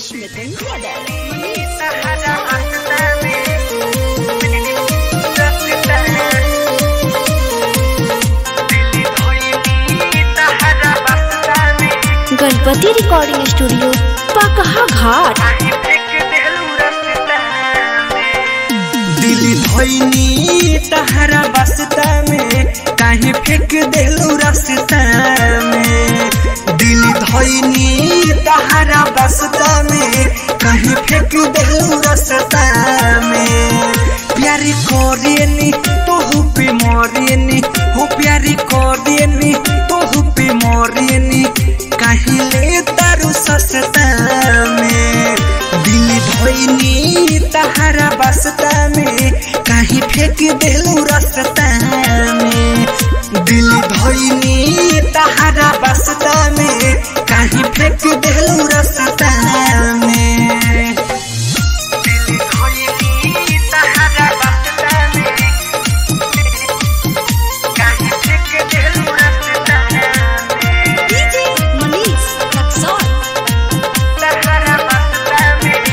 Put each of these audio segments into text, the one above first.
Rakesh Mithun Brothers. Ganpati recording studio Pakaha Ghat दिल धोइनी तहरा बसता में काहे फेंक देलू रास्ता में दिल धोइनी तहरा बसता में काहे फेंक देलू रास्ता में प्यारी कोरियनी तोहू पे मोरियनी हो प्यारी कोरियनी तोहू पे मोरियनी काहे ले तारू सस्ता में दिल धोइनी तहरा बसता में काहे फेंक देलू रास्ता में दिल धोइनी तहरा बसता में काहे फेंक देलू रास्ता में दिल धोइनी तहरा बसता में काहे फेंक देलू रास्ता में DJ Manish Raksol. तहरा बसता में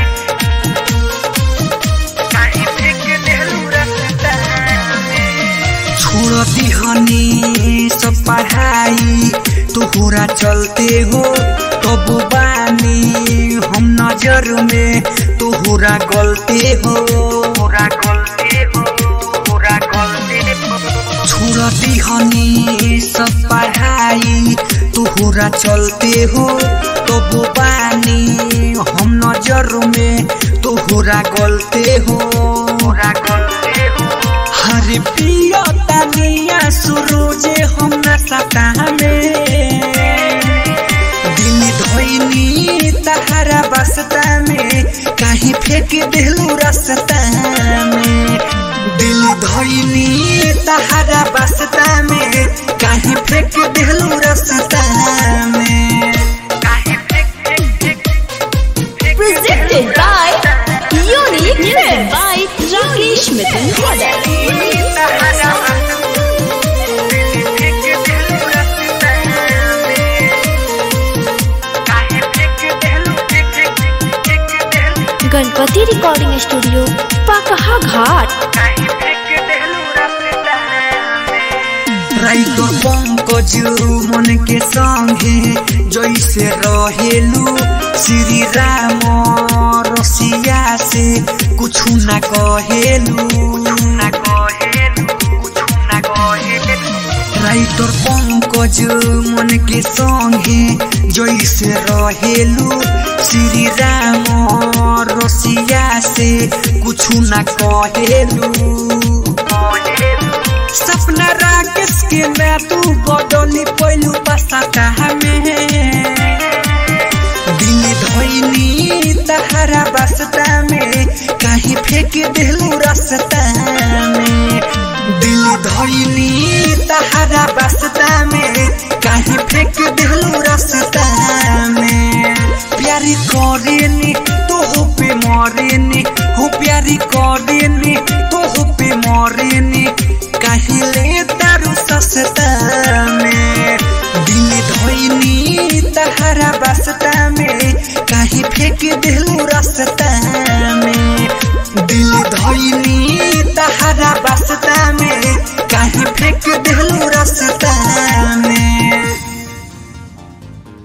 काहे फेंक देलू रास्ता में छोड़ दिहनी सब पढ़ाई तोहरा चलते हो तब बानी हम नजर में तोहरा गलते हो तोहरा गलते हो तोहरा गलते हो छोड़ दिहनी सब पढ़ाई तोहरा चलते हो तब बानी हम नजर में तोहरा गलते हो तोहरा गलते हो हरे पिया तानिया सुरोजे हम नसता में दिल धोइनी तहरा बसता में काहे फेंक देलू रास्ता में दिल धोइनी तहरा बसता में काहे फेंक देलू रास्ता में काहे फेंक presented by Unique Music by Rakesh Mithun Brothers. Ganpati recording studio Pakaha Ghat राइतो पंकज मन के संगे जैसे रहेलू श्री राम रसिया से कुछ न कहेलू न कहेलू कुछ न कहेलू राइटर पंकज मन के संगे जैसे रहेलू श्री राम रसिया से कुछ न कहेलू सपना राकेश के मैं तू बदली पहलू पसता में दिल धोइनी तहरा बसता में काहे फेंक देलू रास्ता में दिल धोइनी तहरा बसता में काहे फेंक देलू रास्ता में प्यारी करेनी तोहू पे मरेनी हो प्यारी करेनी तोहू पे मरेनी काहे ले तारू सस्ता में दिल धोइनी तहरा बसता में काहे फेंक देलू रास्ता